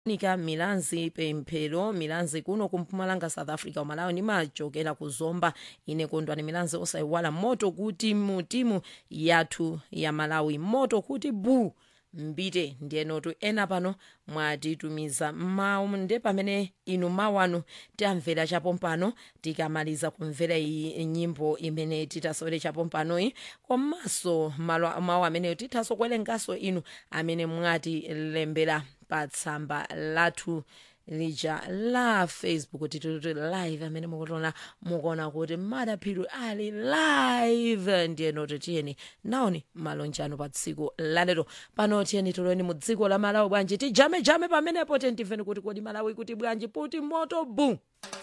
nika milanzi pemphero milanzi kuno kumpumalanga south africa umalawi nimachokera ku zomba ine kondwani milanzi osayiwala moto kuti mu timu yathu ya malawi moto kuti bu mbite ndiyenotu ena pano mwatitumiza mawu nde pamene inu mawu anu tamvera chapompano tikamaliza kumvera iyi nyimbo imene titasowere chapompanoyi komanso malo- mawu ameneyo tithaso kuwerenganso inu amene mwatilembera pa tsamba lathu lija la facebook tituti live amene mukuona mukuona kuti madaphiri ali live ndiyenoti tiyeni naoni malonjano pa tsiku lalero pano tiyeni tuloni mu dziko la malawi bwanji tijamejame pamenepo tentimveni kuti kodi malawi kuti bwanji puti moto bu